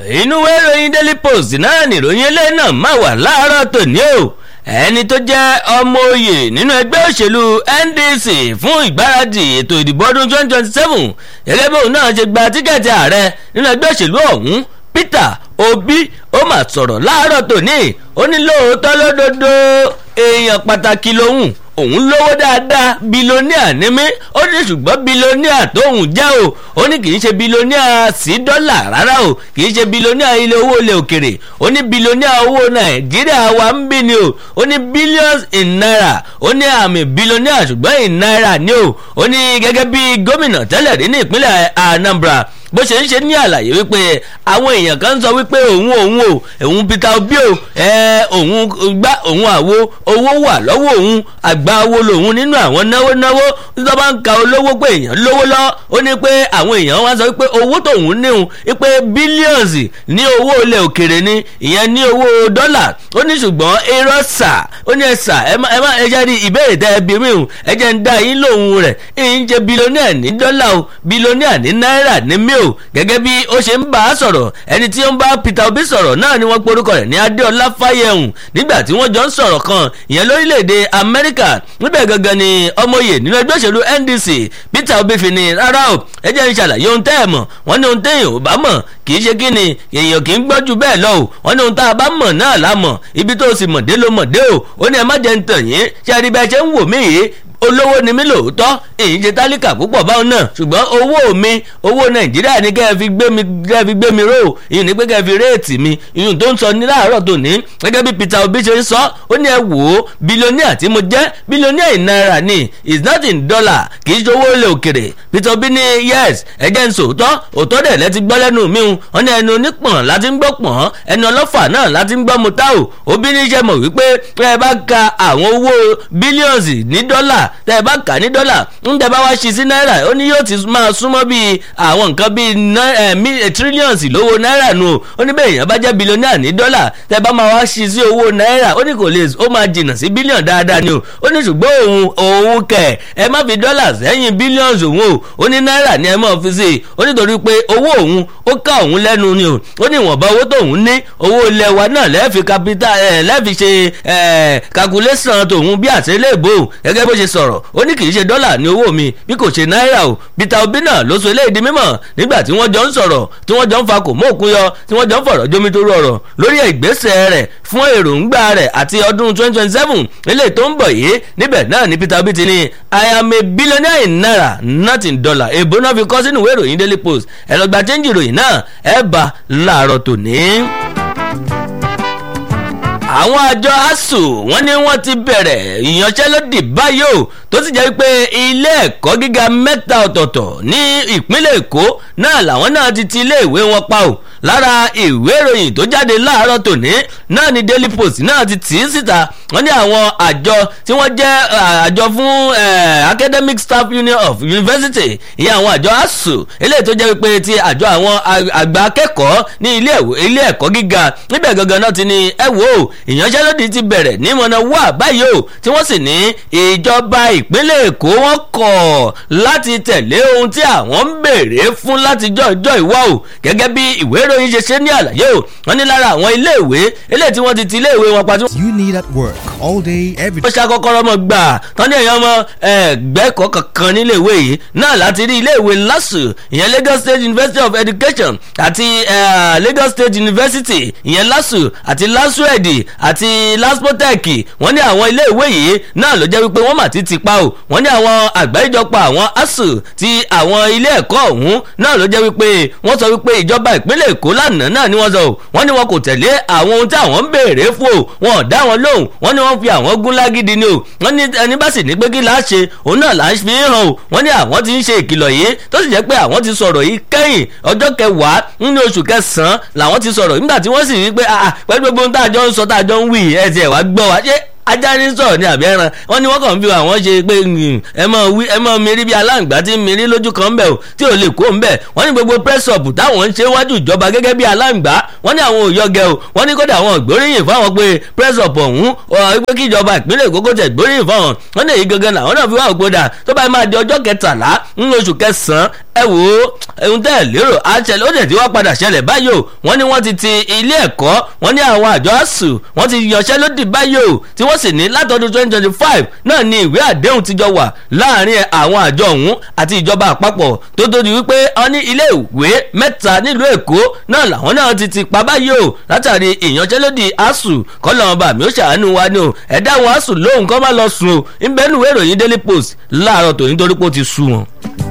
inú ìròyìn daily post náà nìròyìn eléyìí náà máa wà láàárọ̀ tòní o ẹni tó jẹ́ ọmọ oyè nínú ẹgbẹ́ òṣèlú ndc fún ìgbáradì ètò ìdìbò ọdún 2027 gẹ́gẹ́ bí òun náà ṣe gba tíkẹ́ẹ̀tì ààrẹ nínú ẹgbẹ́ òṣèlú ọ̀hún peter obi ó mà sọ̀rọ̀ láàárọ̀ tòní ó ní lóòótọ́ lódodo èèyàn pàtàkì lòun òun lówó dáadáa bilóníà ní mí ó ní ṣùgbọ́n bilóníà tóun jẹ́ o ó ní kì í ṣe bilóníà sí dọ́là rárá o kì í ṣe bilóníà ilé owó ilé òkèrè ó ní bilóníà owó nàìjíríà wa ń bí ni o ó ní billions in naira ó ní àmì bilóníà ṣùgbọ́n in naira ni o ó ní gẹ́gẹ́ bí gómìnà tẹ́lẹ̀ rí ní ìpínlẹ̀ anambra bó ṣe ń ṣe ní àlàyé wípé àwọn èèyàn kan sọ wípé òun òun o òun peter obi o ẹ òun gbá òun àwo owó wà lọ́wọ́ òun àgbà owó lòun nínú àwọn náwó náwó tó bá ń ka olówó pé èèyàn lówó lọ ó ní pé àwọn èèyàn wá sọ wípé owó tóun níhun wípé bílíọ̀nsì ní owó ilẹ̀ òkèrè ni ìyẹn ní owó dọ́là ó ní ṣùgbọ́n irọ́ sà ó ní ẹ sà ẹ má ẹ jẹ́ rí ìbéèrè tẹ́ ẹ bí mi hùn ẹ jẹ́ ń dá yín lóhùn rẹ̀ ń jẹ́ bílíọ̀nìà ní dọ́là o bílíọ̀nìà ní náírà ní mí o gẹ́gẹ́ bí ó ṣe ń bá a sọ̀rọ̀ ẹni tí ó ń bá peter obi sọ̀rọ̀ náà ni wọ́n porúkọ rẹ̀ ní adéọlá fáyẹ̀hùn nígbà tí wọ́n jọ ń sọ̀rọ̀ kan ìyẹn lórílẹ̀‐èdè amẹ́ríkà níbẹ̀ gangan ni ọmọye nínú ẹgbẹ́ òṣèlú ndc peter obi fi ni rárá o ẹ jẹ́ ń ṣàlàyé ohun tẹ́ ẹ̀ mọ̀ wọ́n ní ohun tẹ́yìn ò bá mọ̀ kì í ṣe kí ni èèyàn kì í gbọ́ ju bẹ́ẹ̀ lọ o wọ́n ní ohun tá a bá mọ̀ náà la mọ̀ ibi tó o sì mọ̀ dé ló mọ̀ dé o ó ní ẹ má jẹ́ ń tàn yín ṣe àríbẹ̀ ṣe ń wò mí yìí olówó ni mí lóòótọ́ èyí ṣe tálíkà púpọ̀ báwọn náà ṣùgbọ́n owó mi owó nàìjíríà ni kẹ́ ẹ fi gbé mi kẹ́ ẹ fi gbé mi ró ìyún ni pé kẹ́ ẹ fi réètì mi ìyún tó ń sọ ní láàárọ̀ tòní gẹ́gẹ́ bí peter obi ṣe ń sọ ó ní ẹ wò ó bílíọ̀nìà tí mo jẹ́ bílíọ̀nìà in náírà ni is not in dollar kì í ṣe owó ilẹ̀ òkèrè peter obi ní yes ẹ̀jẹ̀ ń sòótọ́ òótọ́ dẹ̀ lẹ́ ti gbọ́ lẹ́nu mi hùn wọ́n ní ẹnu onípọ̀n láti ń gbọ́ pọ̀n ẹnu ọlọ́fà náà láti ń gbọ́ mu tá o obi ní iṣẹ́ mọ̀ wípé tẹ́ ẹ bá ka àwọn owó bílíọ̀nsì ní dọ́là tẹ́ ẹ bá kà ní dọ́là ń tẹ́ bá wá ṣí sí náírà ó ní yóò ti máa súnmọ́ bíi àwọn nǹkan bíi trillions lówó náírà nù o ó ní bẹ́ẹ̀ èèyàn bá jẹ́ bílíọ̀nìà ní dọ́là tẹ́ bá máa wá ṣí sí owó náírà ó ní kò lè ó máa jìnnà sí bílíọ̀n dáadáa ni o ó ní ṣùgbọ́n òun òun kẹ̀ ẹ má fi dọ́là sẹ́yìn bílíọ̀nù òun o ó ní náírà ni ẹ máa fi sí i ó nítorí pé owó òun ó ká òun lẹ́nu ni o ó ní ìwọ̀nba owó tóun ní owó ilẹ̀ wa náà lẹ́ẹ̀fi capital ẹ̀ lẹ́ẹ̀fi ṣe ẹ̀ calculation tòun bí àtẹ́lẹ́bò gẹ́gẹ́ bó ṣe sọ̀rọ̀ ó ní kì í ṣe dọ́là ní owó mi bí kò ṣe náírà o peter obi náà ló so eléyìí di mímọ̀ nígbà tí wọ́n jọ ń sọ̀rọ̀ tí wọ́n jọ ń fa kò mọ́ òkun yọ tí wọ́n jọ ń fọ̀rọ̀ jómi tó rọrọ̀ lórí ìgbésẹ̀ rẹ̀ fún èròǹgbà rẹ̀ àti ọdún 2027 eléyìí tó ń bọ̀ yìí níbẹ̀ náà ni peter obi ti ní i am a billionaire in naira not in dollar èbó náà fi kọ́ sínú ìwé ìròyìn daily post ẹ lọ gba chẹ́ńjì ìròyìn náà ẹ bá láàárọ̀ tòní àwọn àjọ asuu wọn ní wọn ti bẹ̀rẹ̀ ìyanṣẹ́lódì báyìí o tó sì jẹ́ pé ilé ẹ̀kọ́ gíga mẹ́ta ọ̀tọ̀ọ̀tọ̀ ní ìpínlẹ̀ èkó náà làwọn náà ti ti ilé ìwé wọn pa o lára ìwé ìròyìn tó jáde láàárọ̀ tòní náà ni daily post náà ti tì í síta wọ́n ní àwọn àjọ tí wọ́n jẹ́ àjọ fún academic staff union of university ìyẹn àwọn àjọ asuu eléyìí tó jẹ́ pé ti àjọ àwọn àgbà akẹ́kọ̀ọ́ ní ilé ẹ̀kọ́ gíga níbẹ̀ gangan náà ti ní ẹ wò ó ìyanṣẹ́lódì ti bẹ̀rẹ̀ ní mọ̀nà wà báyìí o tí wọ́n sì ní ìjọba ìpínlẹ̀ èkó wọn kọ̀ láti tẹ̀lé ohun tí àwọn ń béèrè fún látijọ́ ìjọ ìwọ́ o gẹ́gẹ́ bí ìwé ìròyìn ṣe ṣe ní àlàyé o wọ́n ní lára àwọn iléèwé eléyìí tí wọ́n ti ti iléèwé wọn pa tí wọ́n. You need at work all day every ó ṣàkọ́kọ́rọ́ mọ̀ gbà tán ní èèyàn ọmọ ẹgbẹ́kọ̀ọ́ kankan níléèwé yìí náà láti rí iléèwé LASU ìyẹn Lagos State University of Education àti Lagos State University ìyẹn LASU àti LASUED àti laspotec wọ́n ní àwọn iléèwé yìí náà ló jẹ́ wípé wọ́n mà ti ti pa o wọ́n ní àwọn àgbáríjọpọ̀ àwọn asu ti àwọn ilé ẹ̀kọ́ ọ̀hún náà ló jẹ́ wípé wọ́n sọ wípé ìjọba ìpínlẹ̀ èkó lánàá náà ni wọ́n sọ o wọ́n ní wọn kò tẹ̀lé àwọn ohun tí àwọn ń béèrè fún o wọn ò dá wọn lóhùn wọ́n ní wọ́n fi àwọn gún lágídí ni o wọ́n ní ẹni bá sì ní pé kí láá ṣe òun náà là ń fi hàn o wọ́n ní àwọn ti ń ṣe ìkìlọ̀ yìí tó sì jẹ́ pé àwọn ti sọ̀rọ̀ yìí kẹ́yìn ọjọ́ kẹwàá nínú oṣù kẹsàn-án làwọn ti sọ̀rọ̀ nígbà tí wọ́n sì rí pé pẹ̀lú gbogbo ohun tá a jọ ń sọ tá a jọ ń wí ẹ̀ tiẹ̀ wá gbọ́ wa ṣé ajá ní sọ̀rọ̀ ní àbí ẹran wọ́n ní wọ́n kàn ń fi àwọn ṣe pé ẹ mọ wí ẹ mọ mirí bí aláǹgbá tí ń mirí lójú kan ńbẹ o tí ò lè kó ńbẹ wọ́n ní gbogbo press up táwọn ń ṣe wájú ìjọba gẹ́gẹ́ bí aláǹgbá wọ́n ní àwọn òyọgẹ o wọ́n ní kódà àwọn ògbóríyìn fáwọn pé press up ọ̀hún pé kí ìjọba ìpínlẹ̀ èkó kó tẹ̀ gbóríyìn fáwọn wọ́n ní èyí gangan làwọn náà fi wá ògbódà tó bá máa di ọjọ́ kẹtàlá nínú oṣù kẹsàn-án ẹ wò ó ohun tẹ́ ẹ lérò àṣẹlẹ̀ ó dẹ̀ tí wọ́n padà ṣẹlẹ̀ báyìí o wọ́n ní wọ́n ti ti ilé ẹ̀kọ́ wọ́n ní àwọn àjọ asuu wọ́n ti yanṣẹ́lódì báyìí o tí wọ́n sì ní látọdún twenty twenty five náà ni ìwé àdéhùn ti jọ wà láàrin àwọn àjọ ọ̀hún àti ìjọba àpapọ̀ tó tó di wípé wọ́n ní ilé ìwé mẹ́ta nílùú èkó náà làwọn náà ti ti pa báyìí o látàrí ìyanṣẹ́lódì asuu kọ́ lọ́wọ́ bá mi ó ṣàánú wa ni o ẹ̀dá àwọn asuu lóhùn kọ́ má lọ sùn o ìbẹ́nu ìwé ìròyìn daily post láàárọ̀ tòní torí pé ó ti sú wọn.